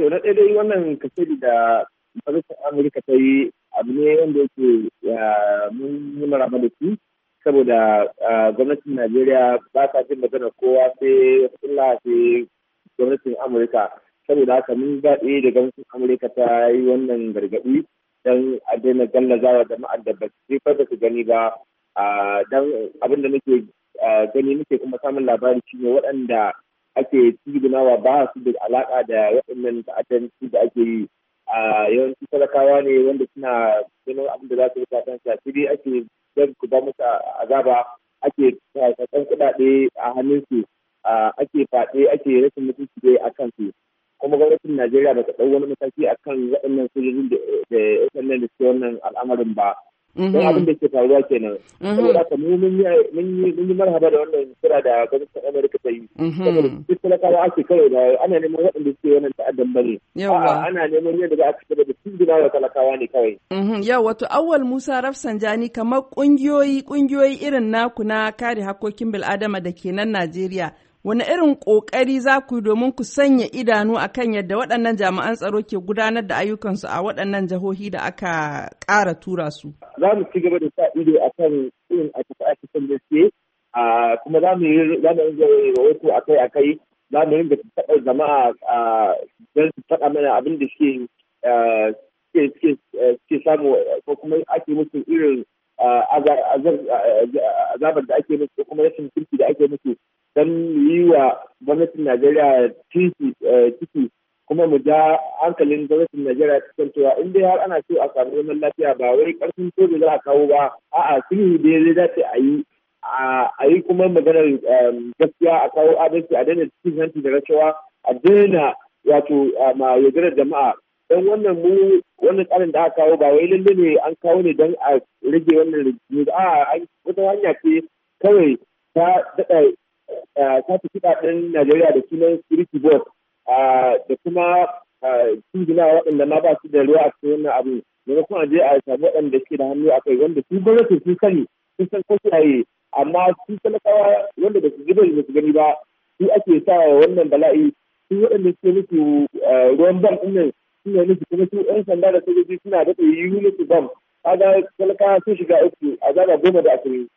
to na ɗaya dai wannan kasiri da majalisar amurka ta yi abu ne wanda yake mun yi maraba da shi saboda gwamnatin najeriya ba ta jin magana kowa sai wata sai gwamnatin amurka saboda haka mun daɗe da gwamnatin amurka ta yi wannan gargaɗi don a daina gallazawa jama'ar da ba su da su gani ba don abin da nake gani nake kuma samun labari shine waɗanda ake tigunawa ba su da alaƙa da waɗannan ta'addanci da ake yi a yawanci talakawa ne wanda suna ganin abin da za su rika kan shafiri ake don ku ba musu azaba ake karɓar kuɗaɗe a hannunsu ake faɗe ake rashin mutunci dai a kansu kuma gwamnatin Najeriya ba ta ɗau wani mataki a kan waɗannan sojojin da waɗannan da suke wannan al'amarin ba. Don abin da ke faruwa kenan. Saboda haka mu mun yi marhaba da wannan kira da gwamnatin Amurka ta yi. Saboda duk talakawa ake kawai da ana neman waɗanda suke wannan ta'addan ba ne. Ana neman yadda za a ci gaba da tuzguna wa talakawa ne kawai. Yau wato awwal Musa Rafsanjani kamar ƙungiyoyi ƙungiyoyi irin naku na kare hakkokin bil'adama da ke nan Najeriya. wani irin ƙoƙari za ku domin ku sanya idanu a kan yadda waɗannan jami'an tsaro ke gudanar da ayyukansu a waɗannan jihohi da aka ƙara tura su? Za mu ci gaba da sa ido a kan irin aikace-aikacen da suke, kuma za mu yi rahoto a kai a kai, za mu ringa taɓa jama'a don su faɗa mana abin da suke samu ko kuma ake musu irin azabar da ake musu ko kuma rashin kirki da ake musu don yi wa gwamnatin Najeriya ciki kuma mu ja hankalin gwamnatin Najeriya cikin cewa in dai har ana so a samu zaman lafiya ba wai karfin soja za a kawo ba a'a sulhu dai zai dace a yi a yi kuma maganar gaskiya a kawo adalci a daina cikin hanci da rashawa a daina wato ma yaudarar jama'a don wannan mu wannan tsarin da aka kawo ba wai lalle ne an kawo ne don a rage wannan rikici a wata hanya ce kawai ta daɗa ta fi kuɗaɗen Najeriya da sunan security board da kuma cingina waɗanda ma ba su da ruwa a cikin wannan abu maimakon a je a samu waɗanda suke da hannu a kai wanda su gwamnati sun sani sun san ko suwaye amma su talakawa wanda ba su gida da su gani ba su ake sa wannan bala'i su waɗanda suke musu ruwan bam ɗin nan suna nufi kuma su 'yan sanda da sojoji suna daɗa yi musu bam kaga talakawa sun shiga uku azaba goma da ashirin